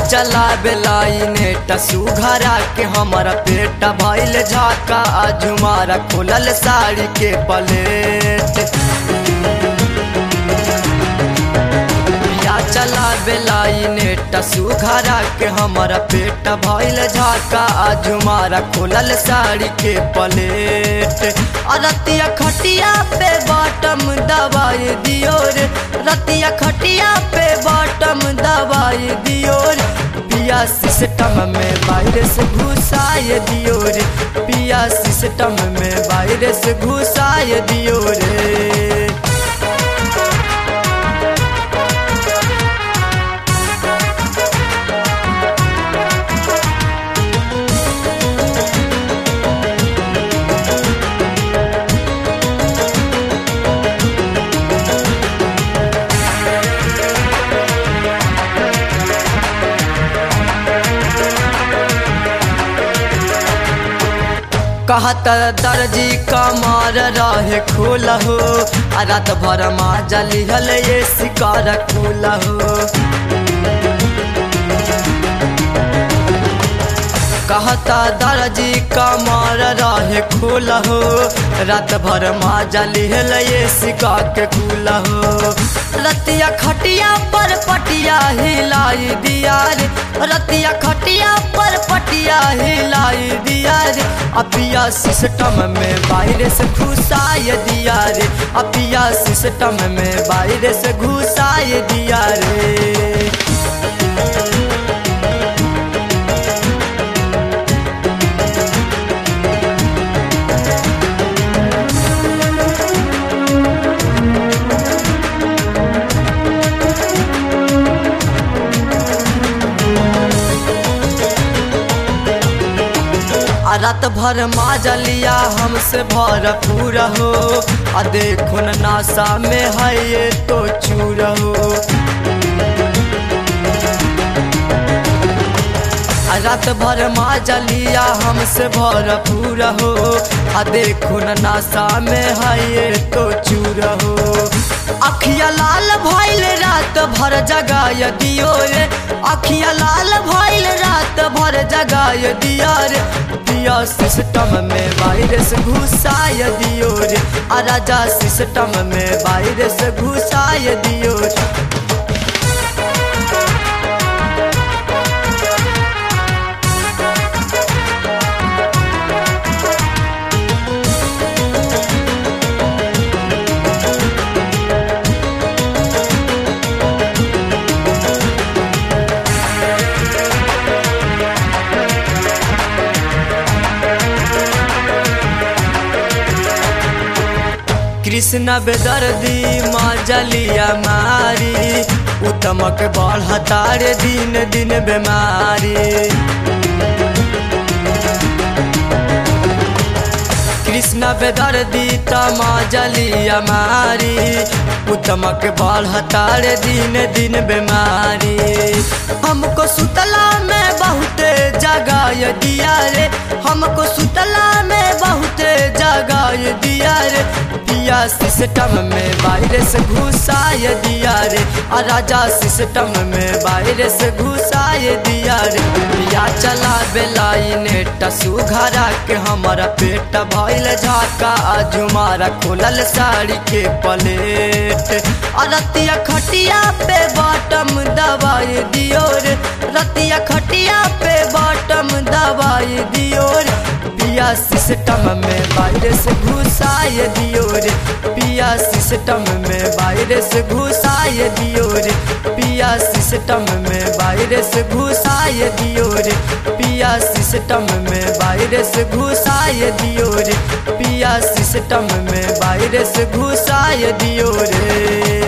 चला बेलाइने टसू घरा के हमारा पेट भइल झाका झुमारा खोलल साड़ी के पलेट या चला बेलाइने टसू घरा के हमारा पेट भइल झाका झुमारा खोलल साड़ी के पलेट रतिया खटिया पे बॉटम दबाई दियो रे रतिया खटिया पे बॉटम दबाई दियो रे पिया सिस्टम में वायरस घुसाए दियो रे पिया सिस्टम में वायरस घुसाए दियो रे कहत दर्जी कमर रहे खोल हो आ रात भर मा जलिहल ये शिकार खुल हो कहता दर्जी कमर रहे खोल हो रात भर मा जलिहल ये शिका के खुल हो रतिया खटिया पर पटिया हिलाई दिया रे रतिया खटिया पर पटिया हिलाई दिया रे अपिया सिस्टम में वायरस घुसाए दिया रे अपिया सिस्टम में वायरस घुसाए दिया रे आ रात भर माजलिया हमसे भरपूर हो आ देखो न नासा में है ये तो चूर हो आ रात भर माजलिया हमसे भरपूर हो आ देखो न नासा में है ये तो चूर हो अखिया लाल भइल रात भर जगाय दियो रे अखिया लाल भइल रात भर जगाय दिया रे पिया सिस्टम में वायरस घुसाय दियो रे आ राजा सिस्टम में वायरस घुसाय दियो रे कृष्ण बेदर्दी माँ जलिया मारी उत्तमक बढ़तार दिन दिन बीमारी कृष्ण बेदर्दी तमा जलिया मारी उत्तमक बढ़तार दिन दिन बीमारी हमको सुतला में बहुत जगाय दिया रे हमको सुतला में बहुत जगाय दिया रे पिया सिस्टम में वायरस घुसाए दिया रे आ राजा सिस्टम में वायरस घुसाए दिया रे पिया चला बेलाइने टसू घरा के हमारा पेट भइल झाका झुमारा खोलल साड़ी के प्लेट आ रतिया खटिया पे बॉटम दबाई दियो रे रतिया खटिया पे बॉटम दबाई दियो रे पिया सिस्टम में वायरस घुसाए दियो रे पिया सिस्टम में वायरस घुसाए दियो रे पिया सिस्टम में वायरस घुसाए दियो रे पिया सिस्टम में वायरस घुसाए दियो रे पिया सिस्टम में वायरस घुसाए दियो रे